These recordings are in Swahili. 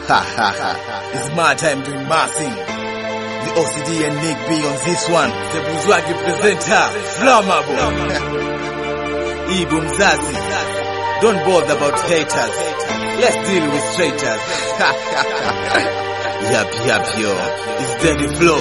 Ha ha ha. It's my time doing my thing. The OCD and Nick B on this one. The Buzwagi presenter, Flammable. Ibu Mzazi. Don't bother about haters. Let's deal with traitors. yap yap yo. It's Daddy Flow.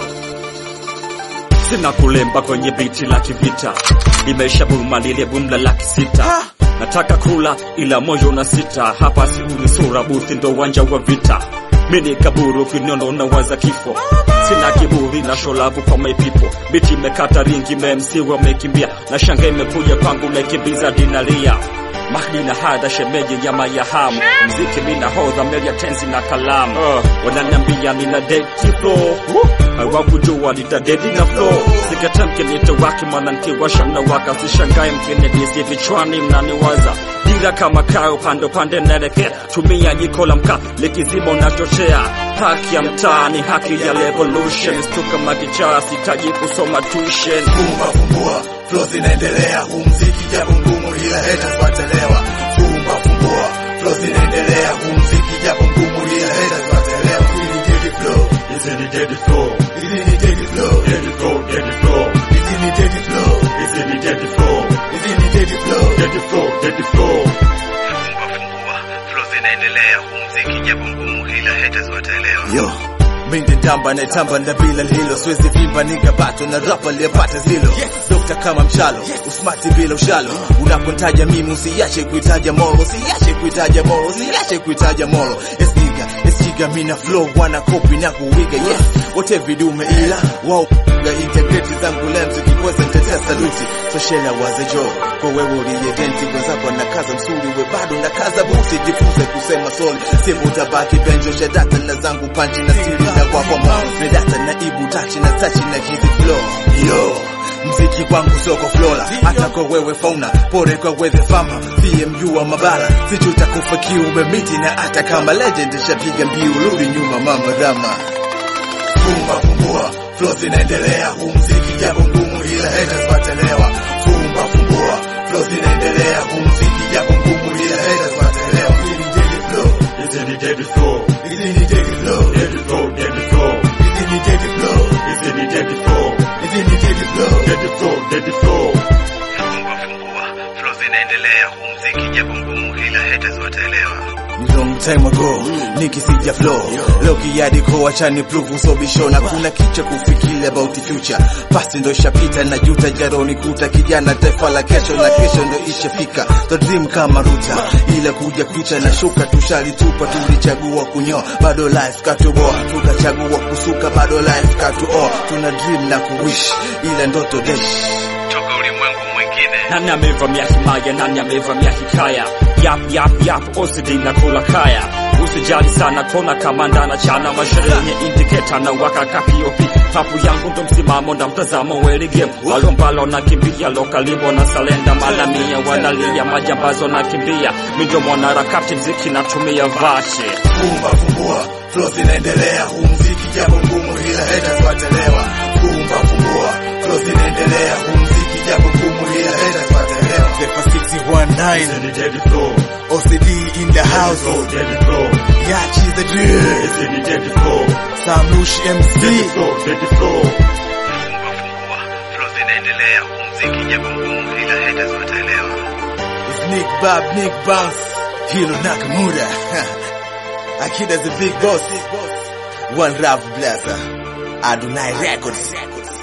sina kulemba kwenye biti la kivita, limeisha buruma lile bumla laki sita. Nataka kula ila moyo una sita, hapa siuni sura buthi ndo uwanja wa vita. Mini kaburu kinyondo na waza kifo, sina kiburi na sholavu kwa my people. Biti imekata ringi, memsi wamekimbia, na shanga imekuja kwangu naikimbiza dinalia Mahdi na hada shemeji ya mayahamu mziki mina hodha meli ya tenzi na kalamu uh, wananiambia nina deti flow hawakujua nitadedi na flow sikatamke nitawaki mwanamke washa mnawaka sishangae mkinedisi vichwani mnaniwaza dira kama kaa upande upande naelekea tumia jiko la mkaa likizima unachochea haki ya mtaa ni haki ya revolution stuka makichaa sitaji kusoma tuition Fumba fumbua, flow zinaendelea, huu mziki japo ngumu ila haters watelewa. Fumba fumbua, flow zinaendelea, huu mziki japo ngumu ila haters watelewa. Hili ni Daddy Flow, Hizi ni dead flow, hili ni Daddy Flow, dead flow, dead flow, hili ni Daddy Flow, hizi ni dead flow, hili ni Daddy Flow. dead flow, dead flow. Fumba fungua, flow zinaendelea, huu mziki japo ngumu, ila haters wataelewa. Yo, minde tamba na tamba na bila hilo siwezi vimba nikabato na rapa aliyepata zilo dokta kama mchalo usmati bila ushalo unapontaja mimi usiache kuitaja moro usiache kuitaja moro usiache kuitaja moro esniga esjiga mina flow wana copy na kuwiga yes wote vidume ila wao ga integrity zangu lemzi kikweza ntetea saluti soshela wazejo kwa wewe uliyedenti wenzako na kaza msuri we bado na kaza buti jifunze kusema soli simu utabaki benjo shadata na zangu panchi na siri na kwako mo medata na ibu tachi na tachi na hizi flow yo mziki kwangu soko flola hata kwa wewe fauna pore kwa wewe fama CMU wa mabara sichuta kufa kiume miti na hata kama legend shapiga mbiu rudi nyuma mama dhama Fumba fumbua, flow zinaendelea, huu mziki japo ngumu ila haters watelewa. Fumba fumbua, flow zinaendelea, huu mziki japo ngumu ila haters watelewa. Hili ni Daddy Flow, Hizi ni dead flow, hili ni Daddy Flow, dead flow, dead flow, hili ni Daddy Flow, hizi ni dead flow, hili ni Daddy Flow. dead flow, dead flow. Fumba fungua, flow zinaendelea, huu mziki japo ngumu, ila haters wataelewa. Long time ago, nikisija flow Leo kiadi ko wachani prove usobisho Na kuna kicha kufikiri about the future Past ndo ishapita na juta jaroni kuta Kijana taifa la kesho na kesho ndo ishafika The dream kama ruta Ila kuja kucha na shuka tushalitupa Tulichagua kunyoa bado life katuboa Tukachagua kusuka bado life katuoa Tuna dream na kuwish ila ndoto desh Toka ulimwengu mwingine. Nani amevamia himaya, nani amevamia hikaya? Yap yap yap, OCD na kula kaya. Usijali sana kona kama ndana chana mashere yenye indicator na waka ka POP. Papu yangu ndo msimamo na mtazamo weli game. Walombalo na kimbia lokalibo na salenda malamia wanalia majambazo na kimbia. Mindo mwanaharakati mziki natumia vache. Fumba fumbua, flow zinaendelea, huu mziki japo ngumu ila haters watelewa. Fumba fumbua, flow zinaendelea, huu mziki japo ngumu ila haters watelewa. Zepa 619, ni dead flow, OCD in the house, dead flow. Yachi the drill, Hizi ni dead flow, Sam Lush MC. flow, dead flow. Fumba fungua, flow zinaendelea, huu mziki japo ngumu, ila haters wataelewa. It's Nick Bob, Nick Bounce, Hiro Nakamura. Akida's the big boss. One Rap Blaster. Adonai Records.